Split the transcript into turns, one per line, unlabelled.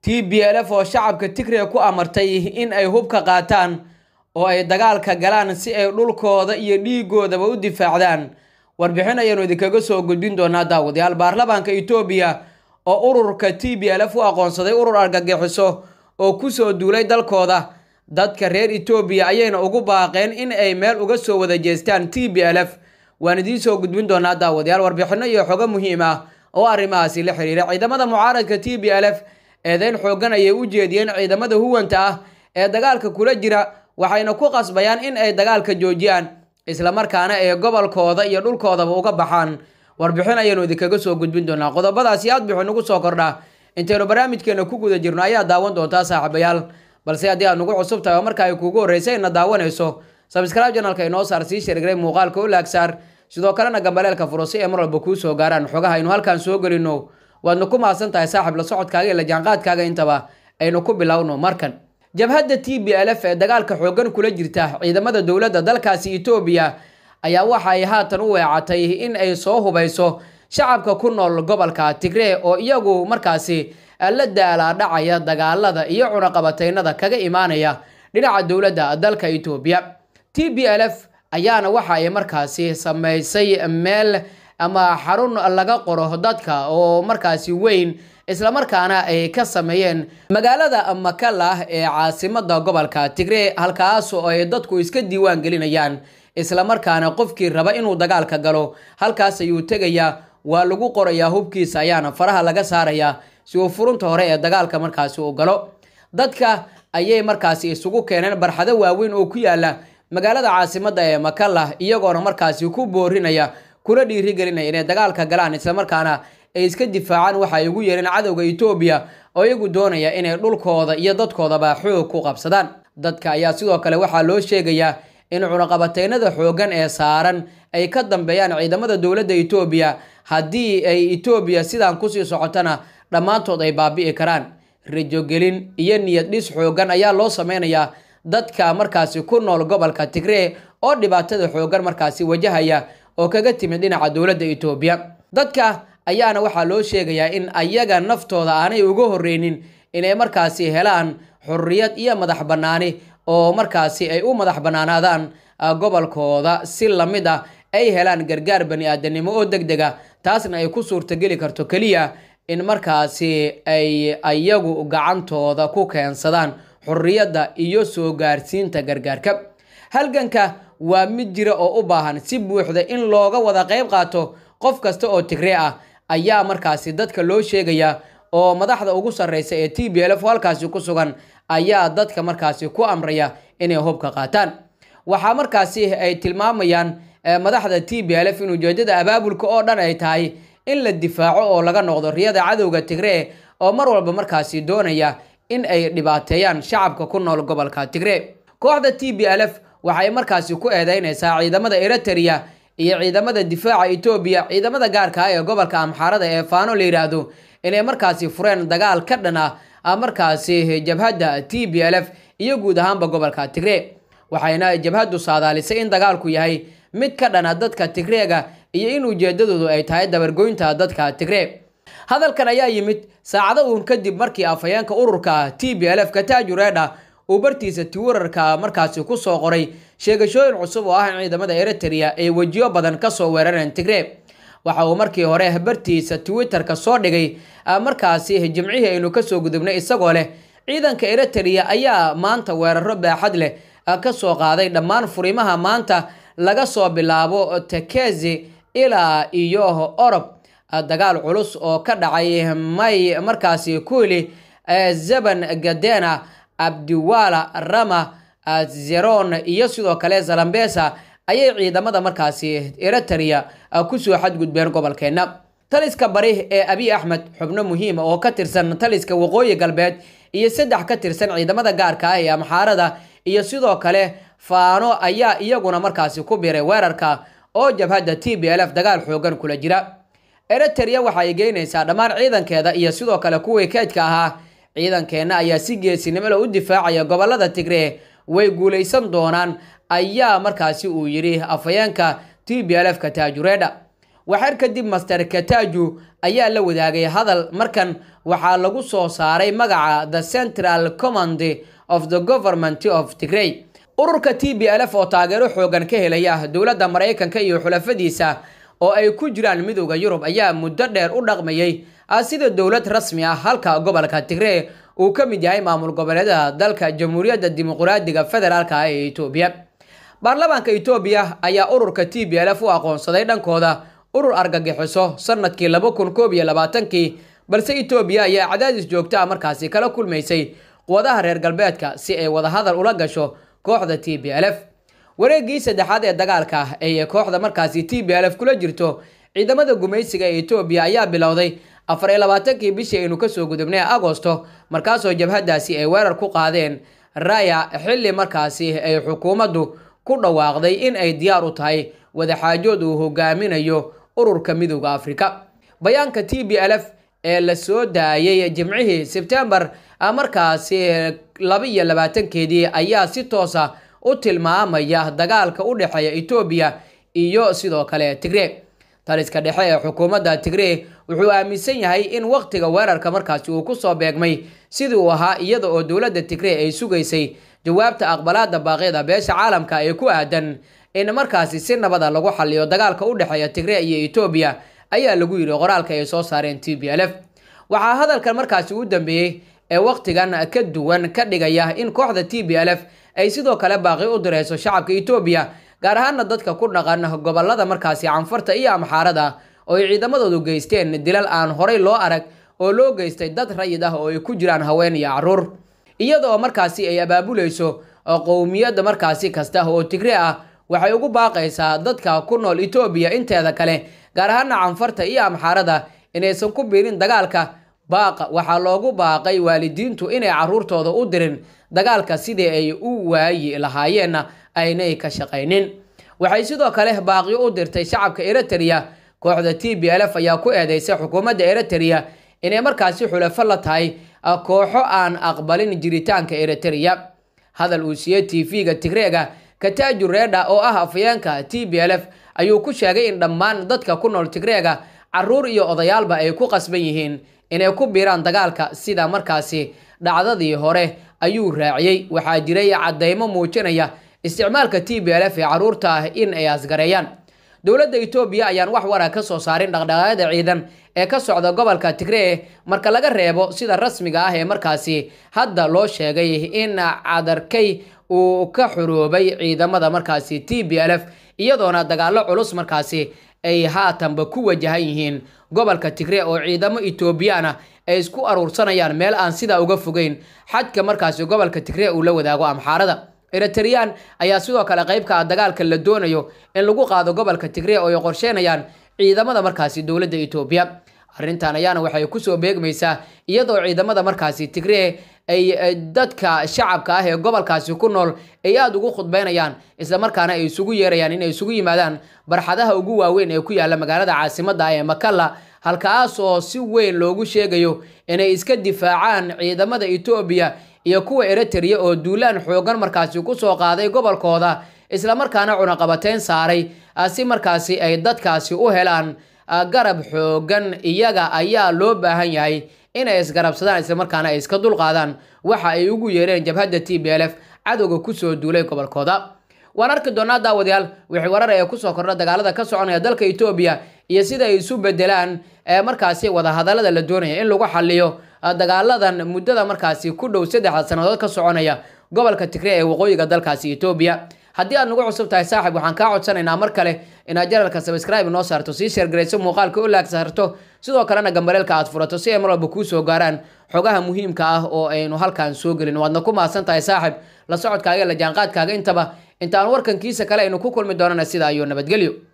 t b l f oo shacabka tigre ku amartay in ay hubka qaataan oo ay dagaalka galaan si ay dhulkooda iyo dhiigoodaba u difaacdaan warbixin ayaanu idinkaga soo gudbin doonaa daawadayaal baarlamaanka etoobiya oo ururka t b l f u aqoonsaday urur argagixiso oo kusoo duulay dalkooda dadka reer etoobiya ayayna ugu baaqeen in ay meel uga soo wada jeestaan t b l f waan idiin soo gudbin doonaa daawadayaal warbixino iyo xogo muhiim ah oo arrimahaasi la xiriira ciidamada mucaaradka t b l f eedeyn xoogan ayay u jeediyeen ciidamada huwanta ah ee dagaalka kula jira waxayna ku qasbayaan in ay dagaalka joojiyaan islamarkaana ay gobolkooda iyo dhulkoodaba uga baxaan warbixin ayaanu idinkaga soo gudbin doonaa qodobadaasi aad bixu nagu soo kordhaa intaynu barnaamijkeena ku guda jirno ayaa daawan doontaa saaxiibayaal balse haddii aad nagu cusub tahay oo marka ay kuugu horreysay ina daawanayso sabscribe janalka inoo saar sii shargray muuqaalka u laagsaar sidoo kalena gambaleelka furo si ay mar walba kuu soo gaaraan xogaha aynu halkan soo gelino waadna ku mahadsan tahay saaxib la socodkaaga iyo la jaanqaadkaaga intaba aynu ku bilowno markan jabhadda t b l f ee dagaalka xoogan kula jirta ciidamada dowladda dalkaasi etoobiya ayaa waxa ay haatan u weecatay in ay soo hubayso shacabka ku nool gobolka tigree oo iyagu markaasi la daalaadhacaya dagaalada iyo cunaqabataynada kaga imaanaya dhinaca dowladda dalka etoobiya t b l f ayaana waxa ay markaasi samaysay meel ama xarun laga qoro dadka oo markaasi weyn islamarkaana ay ka sameeyeen magaalada makala ee caasimada gobolka tigree halkaas oo ay dadku iska diiwaan gelinayaan islamarkaana qofkii raba inuu dagaalka galo halkaas ayuu tegayaa waa lagu qorayaa hubkiisa ayaana faraha laga saarayaa si uu furunta hore ee dagaalka markaasi uu galo dadka ayay markaasi isugu keeneen barxado waaweyn oo ku yaala magaalada caasimada ee makala iyagoona markaasi ku boorinaya kuna dhiirigelinaya inay dagaalka galaan islamarkaana ay iska difaacaan waxa ay ugu yeereen cadowga etoobiya oo iyagu doonaya inay dhulkooda iyo dadkoodaba xoog ku qabsadaan dadka ayaa sidoo kale waxaa loo sheegayaa in cunaqabataynada xoogan ee saaran ay ka dambeeyaan ciidamada dowladda etoobiya haddii ay etoobiya sidaan kusii socotana dhammaantood ay baabi'i karaan rajogelin iyo niyad dhis xoogan ayaa loo sameynayaa dadka markaasi ku nool gobolka tigree oo dhibaatada xoogan markaasi wajahaya oo kaga timid dhinaca dowladda etoobiya dadka ayaana waxaa loo sheegayaa in ayaga naftooda aanay uga horreynin inay markaasi helaan xurriyad iyo madax bannaani oo markaasi ay u madax bannaanaadaan gobolkooda si lamid ah ay helaan gargaar bani aadanimo oo deg dega taasna ay ku suurtageli karto keliya in markaasi ay ayagu gacantooda ku keensadaan xurriyadda iyo soo gaarsiinta gargaarka halganka waa mid jira oo u baahan si buuxda in looga wada qayb qaato qof kasta oo tigree ah ayaa markaasi dadka loo sheegaya oo madaxda ugu sarreysa ee t b l f halkaasi ku sugan ayaa dadka markaasi ku amraya inay hubka qaataan waxaa markaasi ay tilmaamayaan madaxda t b l f in ujeedada abaabulka oo dhan ay tahay in la difaaco oo laga noqdo riyada cadowga tigree oo mar walba markaasi doonaya in ay dhibaateeyaan shacabka ku nool gobolka tigree kooxda t b l f waxay markaasi ku eedeynaysaa ciidamada eritrea iyo ciidamada difaaca etoobiya ciidamada gaarka ah ee gobolka amxaarada ee faano la yidhaahdo inay markaasi fureen dagaal ka dhan ah markaasi jabhadda t b l f iyo guud ahaanba gobolka tigree waxayna jabhaddu saadaalisay in dagaalku yahay mid ka dhana dadka tigreega iyo in ujeedadoodu ay tahay dabargoynta dadka tigree hadalkan ayaa yimid saacado uun kadib markii afhayeenka ururka t b l f kataaju reedha uu bartiisa tiwirarka markaasi kusoo qoray sheegashooyin cusub oo ah in ciidamada eritrea ay wejiyo badan kasoo weerareen tigree waxa uu markii hore bartiisa twitterka soo dhigay markaasi jimcihii aynu kasoo gudubnay isagoo leh ciidanka eritrea ayaa maanta weeraro baaxad leh kasoo qaaday dhammaan furimaha maanta laga soo bilaabo tekezi ilaa iyo orob dagaal culus oo ka dhacay may markaasi kuili zeban gadena abdiwala rama zeron iyo sidoo kale zalambesa ayay ciidamada markaasi eritrea kusoo xadgudbeen gobolkeena taliska bari ee abiy axmed xubno muhiima oo ka tirsan taliska waqooyi galbeed iyo saddex ka tirsan ciidamada gaarka ah ee amxaarada iyo sidoo kale faano ayaa iyaguna markaasi ku biray weerarka oo jabhadda t b l f dagaal xoogan kula jira eritrea waxa ay geynaysaa dhammaan ciidankeeda iyo sidoo kale kuwii keydka ahaa ciidankeenna ayaa si geesinimole u difaacaya gobolada tigree way guulaysan doonaan ayaa markaasi uu yidhi afhayeenka t b l f ka taajureedha waxar kadib master kataju ayaa la wadaagay hadal markan waxaa lagu soo saaray magaca the central command of the government of tigrey ururka t b l f oo taageero xoogan ka helaya dowladda maraykanka iyo xulafadiisa oo ay ku jiraan midooda yurub ayaa muddo dheer u dhaqmayay sida dowlad rasmi ah halka gobolka tigree uu ka mid yahay maamul goboleedaha dalka jamhuuriyadda dimuqraadiga federaalk ah ee etoobiya baarlamaanka etoobiya ayaa ururka t b l f u aqoonsaday dhankooda urur argagixiso sanadkii laba kun koob iyo labaatankii balse etoobiya ayaa cadaadis joogto ah markaasi kala kulmaysay quwadaha reer galbeedka si ay wadahadal ula gasho kooxda t b l f wareegii saddexaad ee dagaalka ah ee kooxda markaasi t b l f kula jirto ciidamada gumaysiga ee etoobiya ayaa bilowday afar iyo labaatankii bishii aynu kasoo gudubnay agosto markaasoo jabhadaasi ay weerar ku qaadeen raya xilli markaasi ay xukuumaddu ku dhawaaqday in ay diyaar u tahay wadaxaajood uu hogaaminayo ururka midooda afrika bayaanka t b l f ee la soo daayay jimcihii sebtembar markaasi laba iyo labaatankeedii ayaa si toosa u tilmaamaya dagaalka u dhexeeya etoobiya iyo sidoo kale tigree taliska dhexe ee xukuumadda tigree wuxuu aaminsan yahay in wakhtiga weerarka markaasi uu kusoo beegmay sidii uu ahaa iyada oo dowladda tigree ay sugaysay jawaabta aqbalaada baaqyada beesha caalamka ee ku aadan in markaasi si nabada lagu xaliyo dagaalka u dhexeeya tigree iyo etoobiya ayaa lagu yidhi qoraalka ay soo saareen t b l f waxaa hadalkan markaasi u dambeeyey ee wakhtigan ka duwan ka dhigaya in kooxda t b l f ay sidoo kale baaqi u direyso shacabka etoobiya gaar ahaana dadka ku dhaqan gobolada markaasi canfarta iyo amxaarada oo ay ciidamadoodu geysteen dilal aan horay loo arag oo loo geystay dad rayid ah oo ay ku jiraan haween iyo caruur iyadoo markaasi ay abaabuleyso qowmiyadda markaasi kasta oo tigre ah waxay ugu baaqaysaa dadka ku nool etoobiya inteeda kale gaar ahaana canfarta iyo amxaarada inaysan ku biirin dagaalka baaqa waxaa loogu baaqay waalidiintu inay caruurtooda u dirin dagaalka sidii ay u waayi lahaayeenna aynay ka shaqaynin waxay sidoo kale baaqyo u dirtay shacabka eritrea kooxda t b l f ayaa ku eedeysay xukuumadda eritrea inay markaasi xulafo la tahay kooxo aan aqbalin jiritaanka eritrea hadal uu siiyey t v-ga tigreega kataaju reedha oo ah afayeenka t b l f ayuu ku sheegay in dhammaan dadka ku nool tigreega caruur iyo odayaalba ay ku qasban yihiin inay ku biiraan dagaalka sida markaasi dhacdadii hore ayuu raaciyey waxaa jiray caddeymo muujinaya isticmaalka t b l f ee caruurta ah in ay asgareeyaan dowladda etoobiya ayaan wax wara ka soo saarin dhaqdhaqaaqyada ciidan ee ka socda gobolka tigree marka laga reebo sida rasmiga ah ee markaasi hadda loo sheegay in cadarkay uu ka xuroobay ciidamada markaasi t b l f iyadoona dagaalo culus markaasi ay haatanba ku wajahan yihiin gobolka tigree oo ciidamo etoobiyaan ay isku aruursanayaan meel aan sidaa uga fogeyn xadka markaasi gobolka tigree uu la wadaago amxaarada eritreyaan ayaa sidoo kale qeybka ah dagaalka la doonayo in lagu qaado gobolka tigree oo ay qorsheynayaan ciidamada markaasi dowladda etoobiya arrintan ayaana waxay kusoo beegmaysaa iyadoo ciidamada markaasi tigree ay dadka shacabka ah ee gobolkaasi ku nool ay aada ugu khudbeynayaan islamarkaana ay isugu yeerayaan inay isugu yimaadaan barxadaha ugu waaweyn ee ku yaalla magaalada caasimadda ah ee makalla halkaas oo si weyn loogu sheegayo inay iska difaacaan ciidamada etoobiya iyo kuwa eritrea oo duulaan xoogan markaasi kusoo qaaday gobolkooda islamarkaana cunaqabateyn saaray si markaasi ay dadkaasi u helaan garab xoogan iyaga ayaa loo baahan yahay inay isgarabsadaan islamarkaana ay iska dulqaadaan waxa ay ugu yeereen jabhadda t b l f cadowga kusoo duulay gobolkooda waan arki doonaa daawadayaal wixii warar ee kusoo kordha dagaalada ka soconaya dalka etoobiya iyo sida ay isu bedelaan markaasi wadahadalada la doonaya in lagu xaliyo dagaaladan muddada markaasi ku dhow saddexda sannadood ka soconaya gobolka tigree ee waqooyiga dalkaasi etoobiya haddii aad nagu cusub tahay saaxib waxaan kaa codsanaynaa mar kale inaad janalka sabscribe noo saarto sii sheergarayso muuqaalka u laag saarto sidoo kalena gambaleelka aad furato si ay mar walba kuu soo gaaraan xogaha muhiimka ah oo aynu halkan soo gelin waadna ku mahadsan tahay saaxib la socodkaaga la jaanqaadkaaga intaba intaan warkankiisa kale aynu ku kulmi doonana sida ayuu nabadgelyo